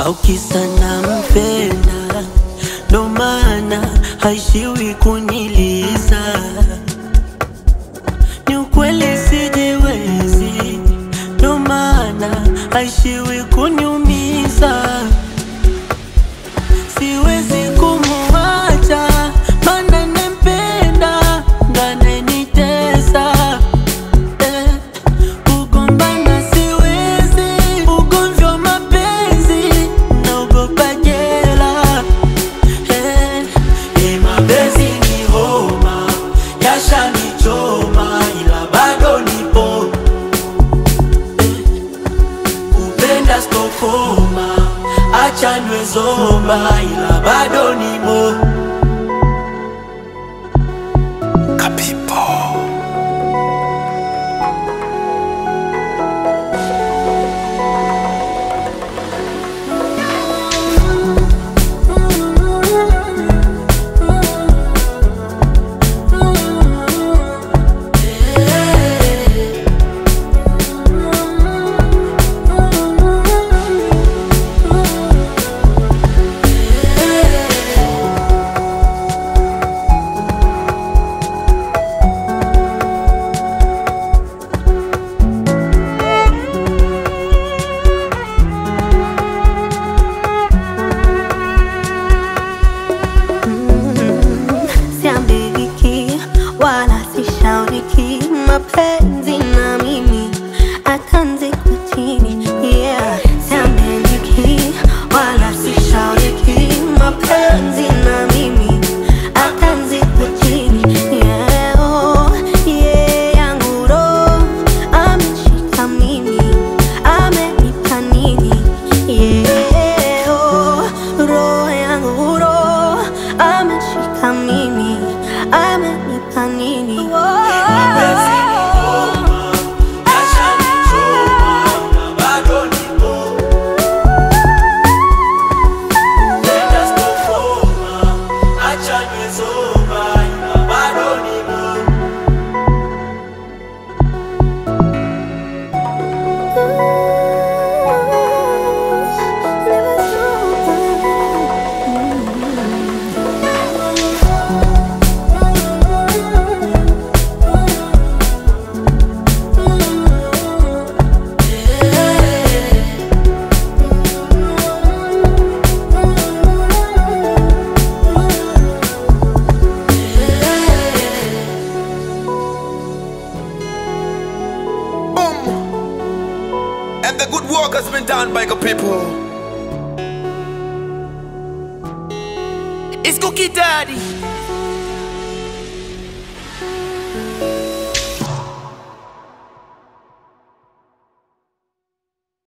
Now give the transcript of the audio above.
au kisa nampenda, ndo maana haishiwi kuniliza. Ni ukweli sijiwezi, ndo maana haishiwi kuniumiza. Siwezi kumuacha, maana nampenda, ndo ananitesa eh. Kugombana siwezi, ugomvi wa mapenzi naogopa jela eh. Eh, mapenzi ni homa, yashanichoma ila bado nipo eh. Kupenda stokoma, acha niwe zoba ila bado nimo Siambiriki wala sishauriki, mapenzi na mimi atanzikwa chini. Yeah, siambiriki wala sishauriki, mapenzi na mimi atanzikwa chini. Yeah, oh, yeah, yangu roho ameshika mimi, amenipa nini? Yeah, oh, roho yangu roho ameshika mimi, amenipa nini? Mapenzi ni homa, yashanichoma ila bado nipo Kupenda stokoma, acha niwe zoba ila bado nipo Boom! And the good work has been done by the people. It's Cookie Daddy.